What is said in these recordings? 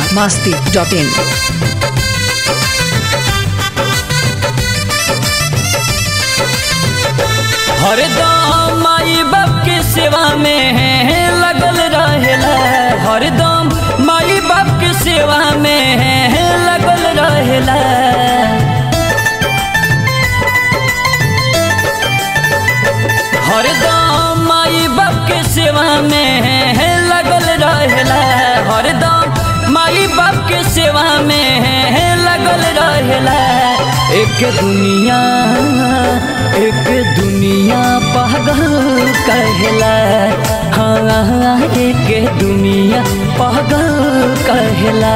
Bihar Masti dot in हरदम माई बाप के सेवा में लगल रहेला हरदम माई बाप के सेवा में लगल रहेला हरदम माई बाप के सेवा में लगल रहेला हरदम माई बाप के सेवा में लगल रहेला एक दुनिया एक दुनिया पागल कहला हाँ एक दुनिया पागल कहला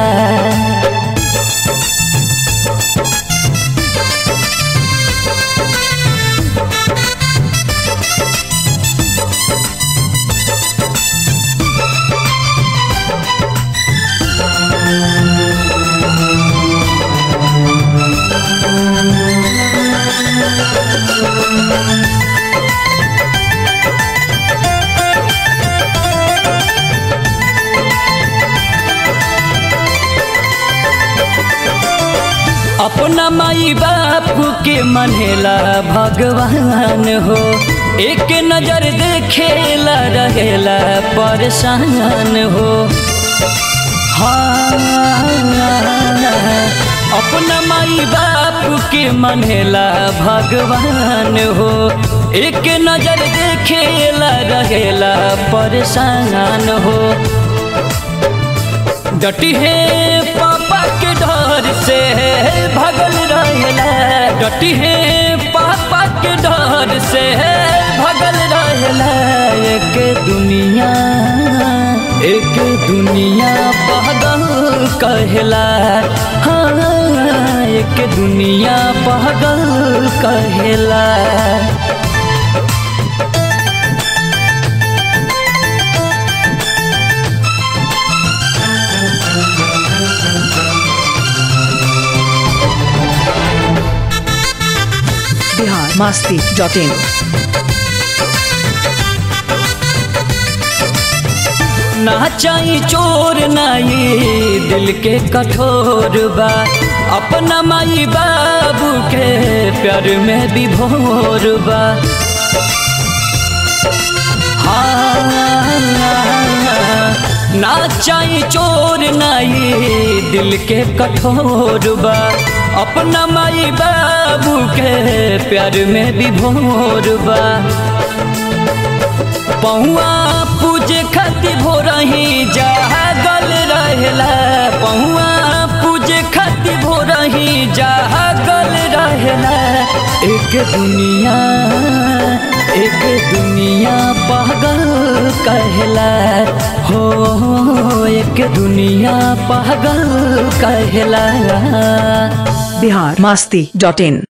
अपना माई बाप के मनेला भगवान हो एक नजर देखेला रहेला परेशान हो हाँ अपना माई बाप के मनेला भगवान हो एक नजर देखेला रहेला परेशान हो डटी है पापा के डर से भगल रहेला डटी है पापा के डर से भगल रहेला एक दुनिया एक दुनिया पागल कहला हाँ एक दुनिया पागल कहला बिहार मास्ती डॉट इन ना चाही चोर नाई दिल के कठोर बा अपना माई बाबू के प्यार में विभोर बा हाँ, ना चाही चोर नाई दिल के कठोर बा अपना माई बाबू के प्यार में विभोर बा पहुआ पूजे खातिर भोरही जागल रहेला पहुआ पूजे खातिर भोरही जागल रहेला एक दुनिया एक दुनिया पागल कहला हो एक दुनिया पागल कहला बिहार मास्ती डॉट इन